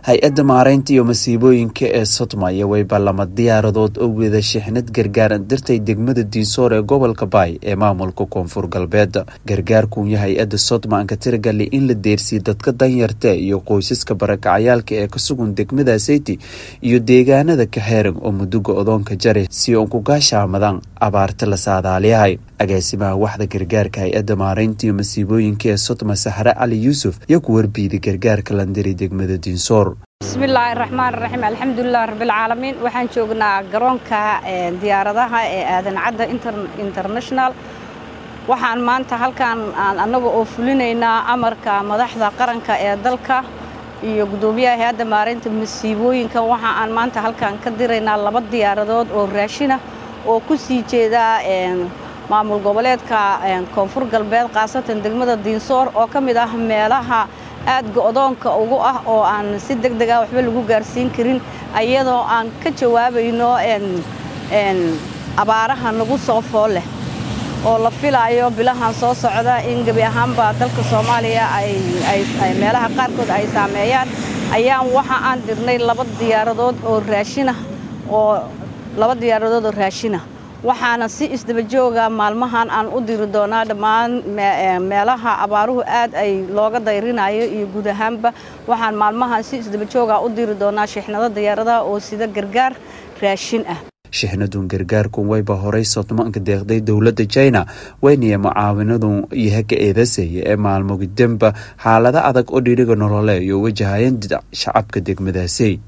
hay-adda maareynta iyo masiibooyinka ee sodmaya way ballama diyaaradood oo wada shixnad gargaaran dirtay degmada diisoor ee gobolka baay ee maamulka koonfur galbeed gargaarkuunya hay-adda sodmaanka tiragali in la deersiiye dadka danyarta iyo qoysaska barakacayaalka ee ka sugan degmada seyti iyo deegaanada kaxeeran oo muduga odoonka jare si uun ku gaashaamadaan abaarta la saadaaliyahay agaasimaha waxda gargaarka hay-adda maareynta iyo masiibooyinka ee sodma saxre cali yuusuf iyo ku warbiiday gargaarka landiri degmada diinsoor bismillaahi raxmaan raxiim alxamdulilah rabbilcaalamiin waxaan joognaa garoonka diyaaradaha ee aadan cadda international waxaan maanta halkan aan annaga oo fulinaynaa amarka madaxda qaranka ee dalka iyo guddoomiyaha hay-adda maareynta masiibooyinka waxa aan maanta halkan ka diraynaa laba diyaaradood oo raashina oo ku sii jeeda maamul goboleedka koonfur galbeed khaasatan degmada diinsoor oo ka mid ah meelaha aad go-doonka ugu ah oo aan si deg deg ah waxba lagu gaarsiin karin iyadoo aan ka jawaabayno abaaraha nagu soo fool leh oo la filaayo bilahan soo socda in gebi ahaanba dalka soomaaliya meelaha qaarkood ay saameeyaan ayaan waxa aan dirnay laba diyaaradood oo raashinah oo laba diyaaradood oo raashina waxaana si isdabajooga maalmahan aan u diri doonaa dhammaan meelaha abaaruhu aad ay looga dayrinayo iyo guud ahaanba waxaan maalmahan si isdabajooga u diri doonaa shixnado diyaaradaha oo sida gargaar raashin ah shixnadun gargaarkun wayba horay sodmaanka deeqday dowladda jina wayniya mucaawinadun yahaga eedaseeya ee maalmogidanba xaalado adag oo dhiriga nolole iyo wajahayeen shacabka degmadaasi